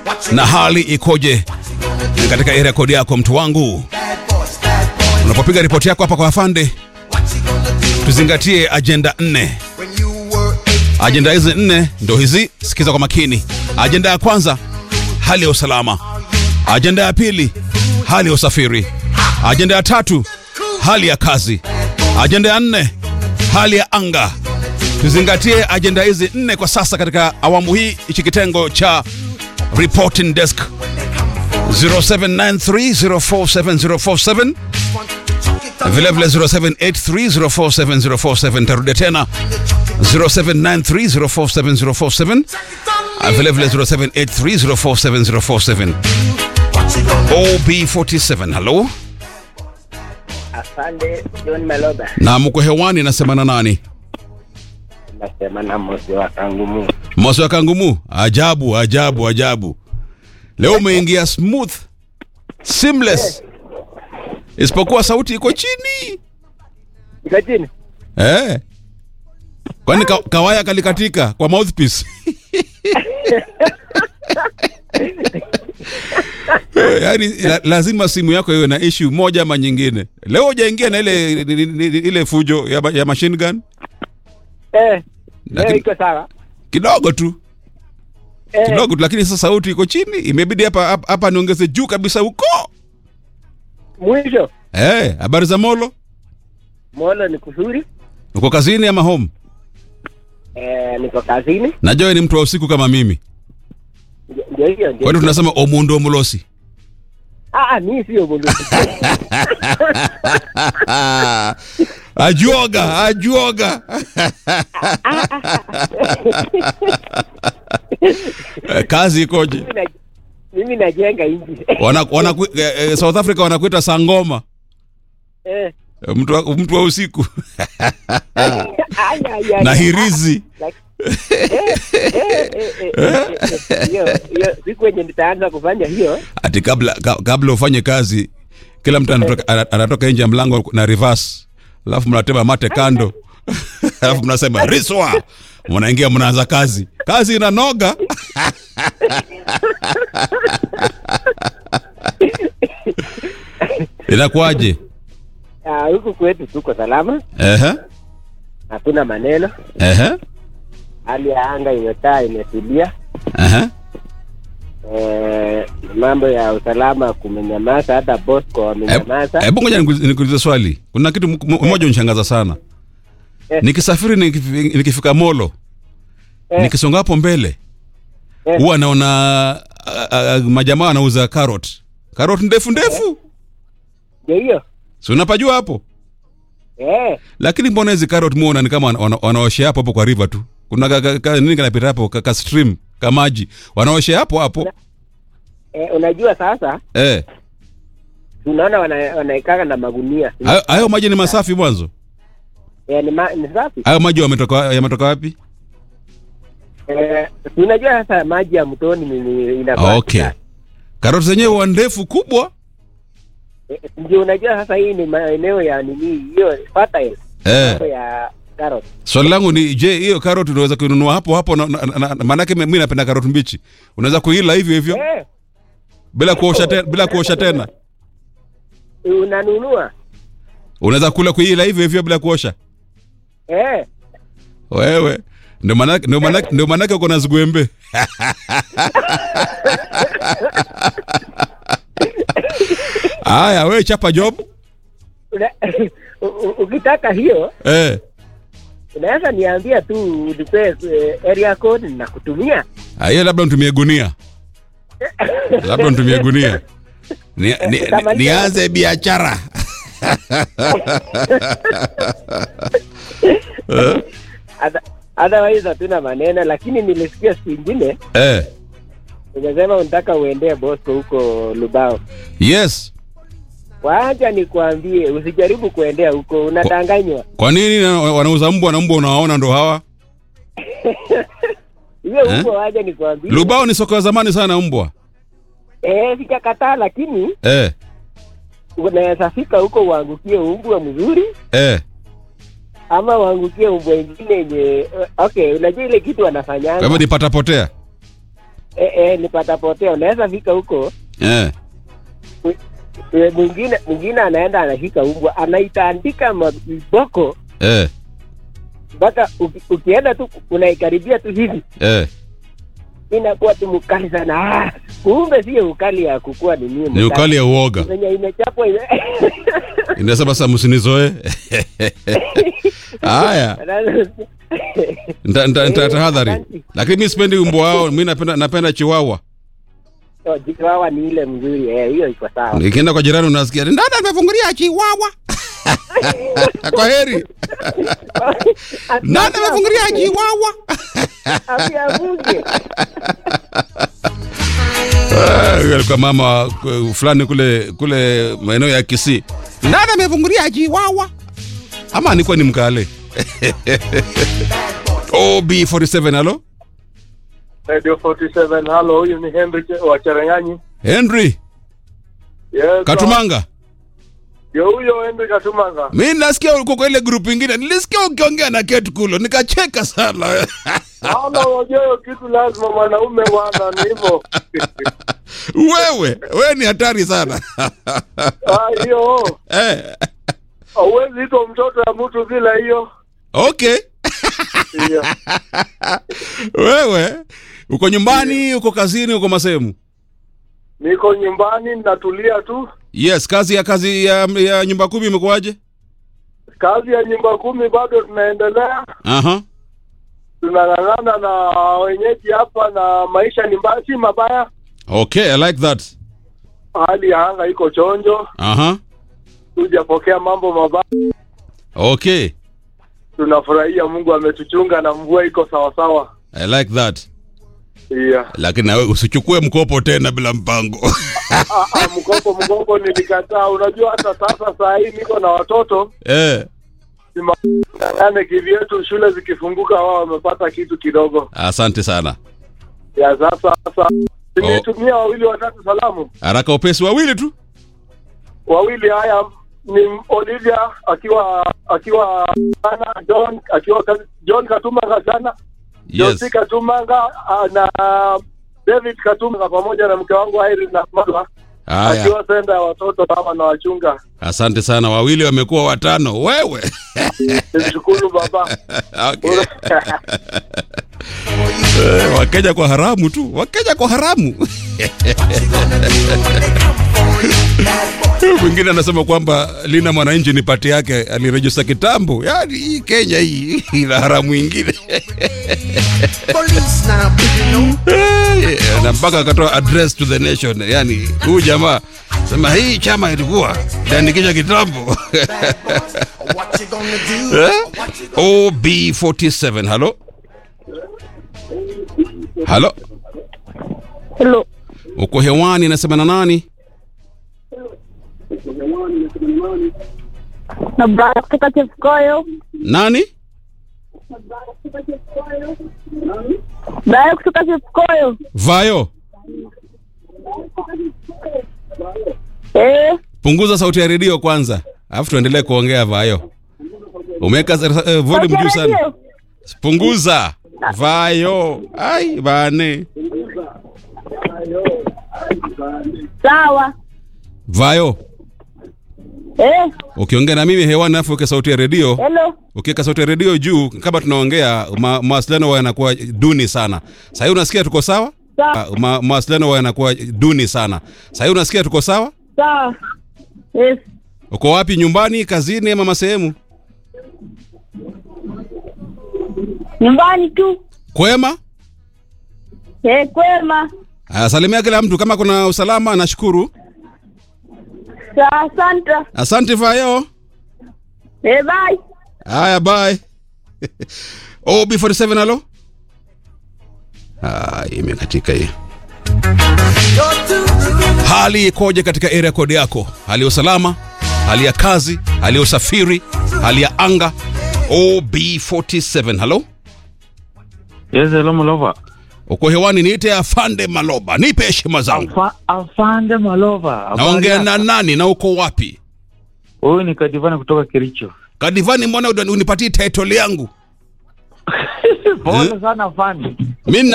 na hali ikoje katika area kodi yako mtu wangu unapopiga ripoti yako hapa kwa afande tuzingatie ajenda nne ajenda hizi nne ndo hizi sikiza kwa makini ajenda ya kwanza hali ya usalama ajenda ya pili hali ya usafiri ajenda ya tatu hali ya kazi ajenda ya nne hali ya anga tuzingatie ajenda hizi nne kwa sasa katika awamu hii hichi kitengo cha reporting desk 0793047047 vilevile 0783047047 tarudia tena 0793047047 vilevile 0783047047 OB47 halo Asante John Maloba, na mko hewani nasema na nani nasema na mosi wa kangumu. mosi wa kangumu ajabu ajabu ajabu leo umeingia smooth seamless isipokuwa sauti iko chini Iko chini eh. kwani ka, kawaya kalikatika kwa mouthpiece Eh, yaani la, lazima simu yako iwe na issue moja ama nyingine leo hujaingia na ile ile fujo ya, ma- ya machine gun eh, Lakini- leo iko sawa kidogo tu eh, kidogo tu lakini sasa sauti iko chini imebidi hapa hapa- hapa niongeze juu kabisa huko mwisho eh habari za molo molo ni kuzuri uko kazini ama home eh, niko kazini, najua wewe ni mtu wa usiku kama mimi Ndio- ndio hiyo ndio. kwani tunasema omundu omulosi Ah, ah, mimi sio bunduki ajuoga ajuoga Eh, kazi ikoje Mimi na- mimi najenga nchi wana, wana, eh, eh, south africa wanakuita sangoma eh, Eh, mtu wa, mtu wa usiku ay, ay, ay, na ay. hirizi Like- eh, eh, eh, eh, eh, eh, hiyo hiyo siku yenye nitaanza kufanya hiyo ati kabla ka, kabla ufanye kazi kila mtu anatoka, ana- anatoka nje ya mlango na reverse alafu mnatema mate kando alafu mnasema riswa mnaingia mnaanza kazi kazi inanoga inakuwaje ah, huku kwetu tuko salama, ehe hakuna maneno, ehe hali ya anga imekaa imetulia. ehe Eh, mambo ya usalama kumenyamaza, hata Bosco wamenyamaza. hebu ngoja nikuulize nikuulize swali kuna kitu m- m- moja unishangaza sana Eh. nikisafiri nikifi- nikifika molo Eh. nikisonga hapo mbele Eh. huwa naona a- a- a- majamaa wanauza carrot carrot ndefu ndefu Ndio hiyo si unapajua hapo eh, lakini mbona hizi carrot muona ni kama wana- wana- wanaoshea hapo hapo kwa river tu kuna ka, ka, ka, nini kanapita hapo ka, ka stream ka maji wanaoshea hapo hapo eh, unajua sasa eh tunaona wana, wanaikaga na magunia hayo- hayo maji ni masafi mwanzo eh, ni, ma, ni safi hayo maji wametoka yametoka wapi eh, unajua sasa maji ya mtoni ni- ni- inakuwa okay safi. karoti zenyewe huwa ndefu kubwa Eh, ndio unajua sasa hii ni maeneo ya nini hiyo fertile eh. mambo ya carrot swali langu ni je hiyo karoti unaweza kuinunua hapo hapo na, na, na, na, maanake mi mi napenda karoti mbichi unaweza kuila hivyo hivyo eh, bila kuosha tena bila kuosha tena unanunua unaweza kula kuila hivyo hivyo bila kuosha eh, wewe ndio maanake ndio maanake ndio maanake uko na zigwembe haya wewe chapa job una, u- u- ukitaka hiyo eh unaweza niambia tu unipe eh, area code na kutumia Ah, hiyo labda nitumie gunia labda nitumie gunia ni, ni, ni, nianze biashara Other- otherwise hatuna maneno lakini nilisikia siku ingine eh umesema unataka uendee Bosco huko Lubao. yes Wacha nikwambie, usijaribu kuendea huko, unadanganywa. kwa nini na- wanauza mbwa na mbwa unawaona ndo hawa Hiyo Eh? huko, wacha nikwambie. lubao ni soko ya zamani sana mbwa Eh, sijakataa, lakini eh unaweza fika huko uangukie umbwa mzuri eh ama uangukie umbwa ingine yenye okay, unajua ile kitu kwa wanafanyanga hivyo nipata potea eh, eh, ni patapotea. Unaweza fika huko Eh. eh, mwingine mwingine anaenda anashika umbwa anaitandika maboko Eh. mpaka uki, ukienda tu unaikaribia tu hivi Eh. inakuwa tu mkali sana. Ah, kumbe sio ukali ya kukua ni nini? Ni ukali ya uoga. venye imechapwa ime... Inasema sasa msinizoe. Haya. Nta- nta- nta- Eh, tahadhari. asante. Lakini mimi sipendi umbwa wao, mimi napenda napenda chiwawa. Oh, Chihuahua ni ile mzuri eh, hiyo iko sawa. Nikienda kwa jirani unasikia dada amefungulia chiwawa. kwa heri. Nani amefungulia chiwawa? Asiavuke. Ah, huyo alikuwa mama uh, fulani kule kule maeneo ya Kisii. Nani amefungulia chiwawa? Ama alikuwa ni mkale. OB47 halo? Radio 47 halo, huyu ni Henry Che- wa Cherengani. Henry Yes, Katumanga. Yo huyo Henry Katumanga. Mi nasikia uko kwa ile group ingine. Nilisikia ukiongea na Kate Kulo nikacheka sana. Ama unajua hiyo kitu lazima mwanaume bwana ni hivyo. wewe, wewe ni hatari sana. Ah, hiyo eh, hauwezi itwa mtoto ya mtu bila hiyo. okay. Hiyo. Wewe uko nyumbani, uko kazini, uko masehemu? Niko nyumbani natulia tu. Yes, kazi ya kazi ya, ya nyumba kumi imekuwaje? Kazi ya nyumba kumi bado tunaendelea. Aha. Tunang'ang'ana na wenyeji hapa na maisha ni mbaya, si mabaya. Okay, I like that. Hali ya anga iko chonjo. Aha. Tujapokea mambo mabaya. Okay. Tunafurahia Mungu ametuchunga na mvua iko sawa sawa. I like that. Yeah. Lakini nawe usichukue mkopo tena bila mpango. Ah, ah, mkopo mkopo nilikataa. Unajua hata sasa saa hii niko na watoto eh. ane kivyetu, shule zikifunguka, wao wamepata kitu kidogo Asante sana. ya sasa. Sasa nilitumia wawili watatu salamu, Haraka upesi wawili tu. wawili haya ni Olivia akiwa akiwa sana, John akiwa Ka- John Katumanga sana, Yes. Josi Katumanga ah, na David Katumanga pamoja na mke wangu Irene na Malwa Haya. akiwa senda ya watoto kama na wachunga. Asante sana. Wawili wamekuwa watano. Wewe. Nimshukuru baba. okay. Eh, Wakenya kwa haramu tu. Wakenya kwa haramu. Mwingine anasema kwamba Lina Mwananchi ni pati yake alirejista kitambo. Yaani hii Kenya hii ina haramu ingine. Police now, you know. Eh, na mpaka akatoa address to the nation. Yaani huyu jamaa sema hii chama ilikuwa iliandikisha kitambo. What you gonna do? Eh? OB47 halo halo Hello. uko hewani nasema na nani Na Brian kutoka Chepkoyo. nani Brian kutoka Chepkoyo. vayo Eh, punguza sauti ya redio kwanza alafu tuendelee kuongea vayo umeweka uh, volume juu sana radio. punguza vayo ai bane Sawa. vayo Eh, ukiongea na mimi hewani alafu weke sauti ya redio hello. ukiweka sauti ya redio juu kama tunaongea ma, mawasiliano huwa yanakuwa duni sana sahii unasikia tuko sawa Sawa. Ah, ma, mawasiliano huwa yanakuwa duni sana sahii unasikia tuko sawa Sawa. Yes. uko wapi nyumbani kazini ama masehemu Nyumbani tu. kwema Eh, kwema. Aya, salimia kila mtu kama kuna usalama nashukuru Sawa, asante. asante vayo Eh, bye. haya bye ob47 halo Ah, imekatika hii hali ikoje katika area code yako hali ya usalama hali ya kazi hali ya usafiri hali ya anga ob47 halo Yes, hello Malova. uko hewani niite afande maloba nipe heshima zangu Afa, afande Malova. Habari naongea yako? na nani na uko wapi Huyu ni Kadivani kutoka Kericho. kadivani mbona unipatie title yangu Pole sana afande. mi